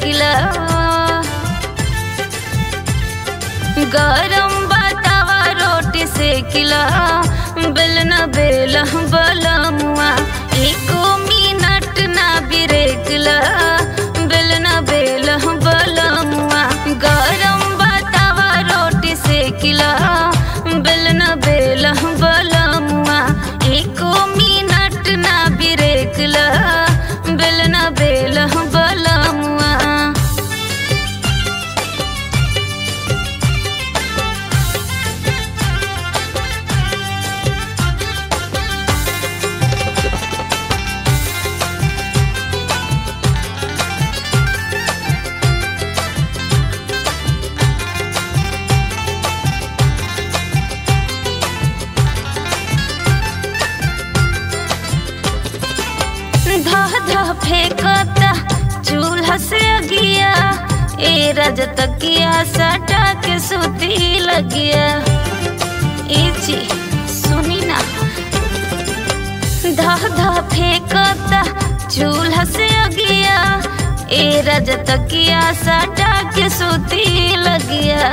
सेकिला गरम बतावा रोटी सेकिला बेलना बेला बलमुआ एको मिनट ना बिरेकला बेलना बेला बलमुआ गरम बतावा रोटी सेकिला बेलना बेला बलमुआ एको मिनट ना बिरेकला बेलना बेला बलमुआ धह धह फेंकता चूल्हा से अगिया ए रज तकिया सटा के सुती लगिया ए जी सुनी ना धह धह फेंकता चूल्हा से अगिया ए रज तकिया सटा के सुती लगिया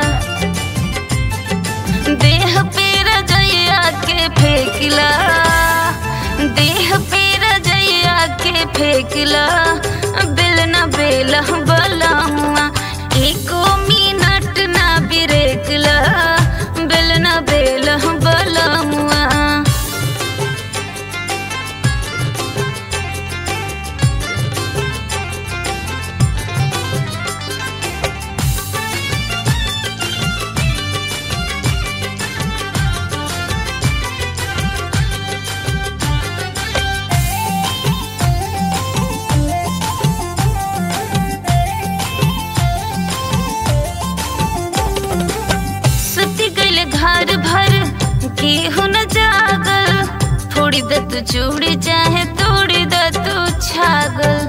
देह पे रजैया के फेंकला देह पे रजैया के फेंकला बेलना बेला बलमुआ एको मिनट ना बिरेकला बेलना बेला बलमुआ सुती गइल घर भर केहू न जागल फोड़ी द तू चूड़ी चाहे तोड़ी द तू छागल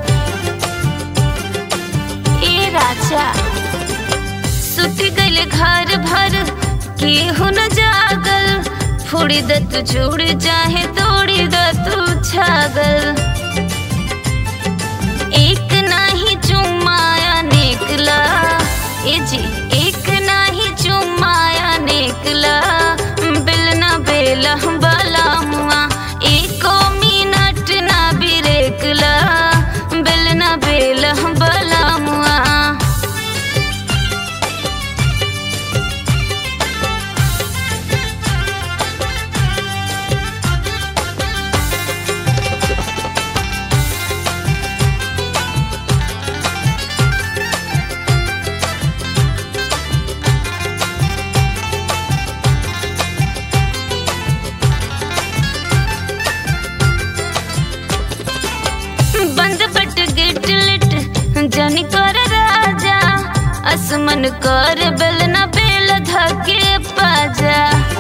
ए राजा सुती गइल घर भर केहू न जागल फोड़ी द तू चूड़ी चाहे तोड़ी द तू छागल एक नाही चुमाया निकला ए जी एक नाही चुमाया निकला बेलना बेला बला मुआ एको मिनट ना बिरेकला बेलना बेला बला मुआ बंद बट गिट लिट जनी कर राजा असमन कर बेलना बेल धके पाजा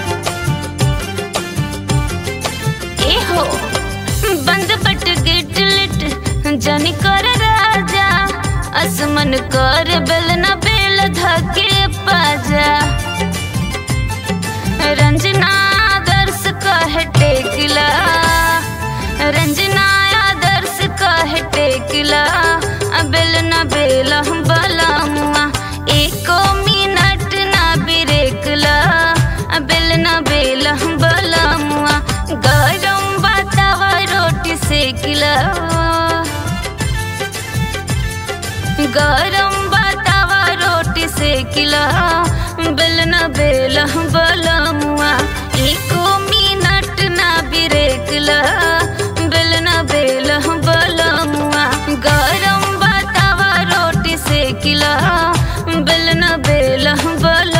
ए हो बंद बट गिट लिट जनी कर राजा असमन कर बेलना बेल धके पाजा रंजना दर्श कह टेकला रंजना आदर्श कह टेकला बेल न बेल बला मुआ एको मिनट ना बिरेकला बेल न बेल बला मुआ गरम बतावा रोटी सेकला गरम बतावा रोटी सेकला बेलना बेला बलमुआ एको मिनट ना बिरेकला बेलना बेला बलमुआ गरम बतावा रोटी सेकला बेलना बेला बल